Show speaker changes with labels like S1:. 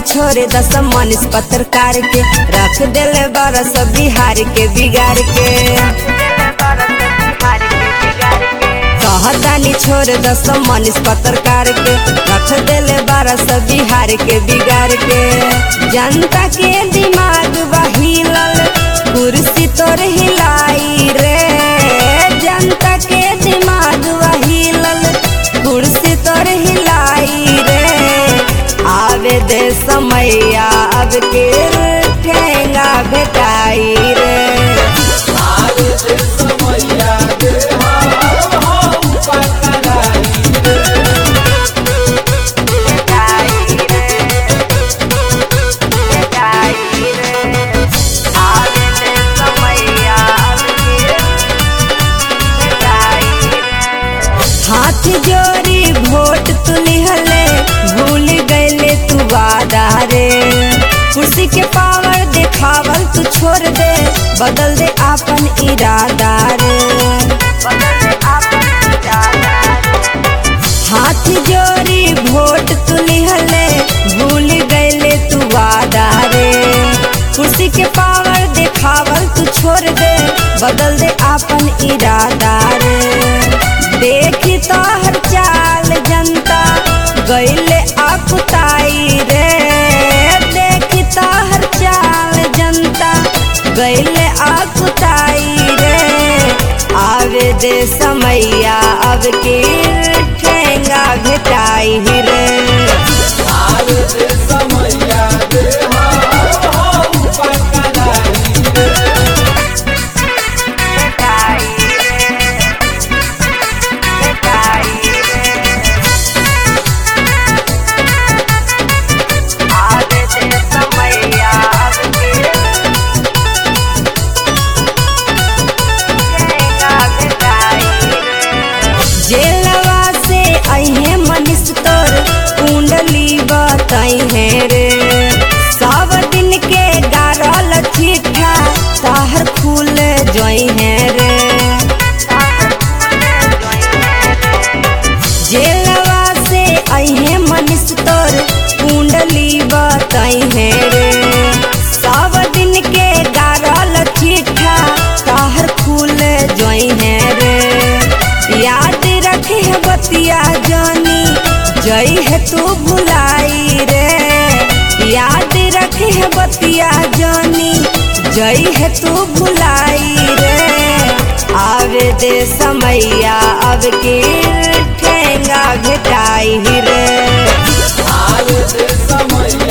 S1: छोड़े दस मनीष पत्रकार के रख दिले बरस बिहार के बिगाड़ के कहतानी छोड़ दस मनीष पत्रकार के रख दिले बरस बिहार के बिगाड़ के जनता के दिमाग बहिलल कुर्सी तोर हिलाई रे जनता के दिमाग बहिलल कुर्सी तोर हिलाई रे आवे दे समैया अब के ठेंगा भेटाई रे हाथ जोड़ी वोट तुलिहले भूल गईले तू वादा रे कुर्सी के पावर देखावल तू छोड़ दे बदल दे आपन इरादा रे हाथ जोड़ी वोट तुलिहले भूल गईले तू वादा रे कुर्सी के पावर देखावल तू छोड़ दे बदल दे आपन इरादा रे देखी तो हर चाल जनता गईले आकुताई रे देखी तो हर चाल जनता गईले आकुताई रे आवे दे समैया अब की ठेंगा भेटाई रे जेलवा से अहे मनीष तोर कुंडली बताई है रे सब दिन के गारल चिट्ठा ताहर खुल जोई है रे जेलवा से अहे मनीष तोर कुंडली बताई है रे सब दिन के गारल चिट्ठा ताहर खुल जोई है रे याद रखे है बतिया जानी जई है तू भुलाई रे याद रखे है बतिया जानी जई है तू भुलाई रे आवे दे समैया अब के ठेंगा भेटाई रे
S2: समय